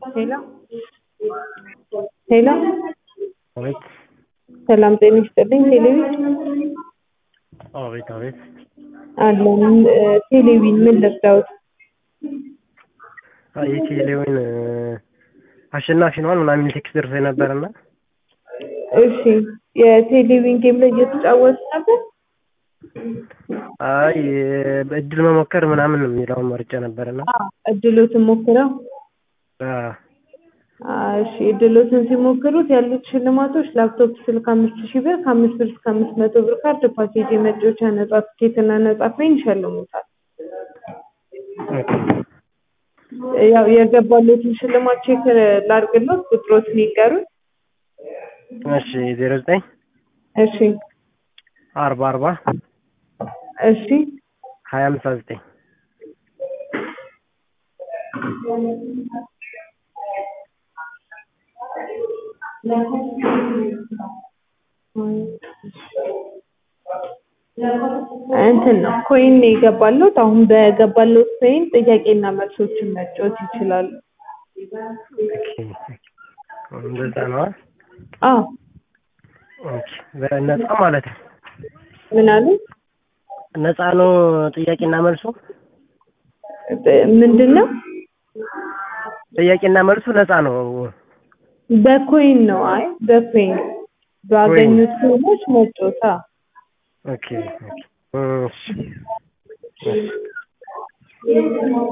ሄሎ ሄሎ አቤት ሰላም ጤና ይስጥልኝ። ቴሌቪ አቤት አቤት አለን ቴሌቪን ምን ልርዳዎት? የቴሌውን አሸናፊ ነዋል ምናምን የሚል ቴክስት ደርሶ ነበርና እሺ የቴሌቪን ጌም ላይ እየተጫወቱ ነበር? አይ በእድል መሞከር ምናምን የሚለውን መርጬ ነበርና እድሎትን ሞክረው አዎ እሺ እድሎትን ሲሞክሩት ያሉት ሽልማቶች ላፕቶፕ ስልክ አምስት ሺህ ብር ከአምስት ብር እስከ አምስት መቶ ብር ካርድ ፓኬጅ የመጫወቻ ነጻ ትኬት እና ነጻ ፋይን ይሸልሙታል። ያው የገባሎትን ሽልማት ቼክ ላድርግሎት ቁጥሮትን ይንገሩኝ። እሺ ዜሮ ዘጠኝ እሺ አርባ አርባ እሺ ሀያ አምሳ ዘጠኝ እንትን ነው ኮይን ነው የገባሎት። አሁን በገባሎት ኮይን ጥያቄና መልሶችን መጫወት ይችላሉ። እንደዛ ነዋ። አዎ ኦኬ በነፃ ማለት ነው። ምን አሉ? ነፃ ነው ጥያቄና መልሱ? ምንድን ነው? ጥያቄና መልሱ ነፃ ነው። በኮይን ነው። አይ በኮይን ባገኙት ኮይኖች መጫወት። አዎ ኦኬ ኦኬ እሺ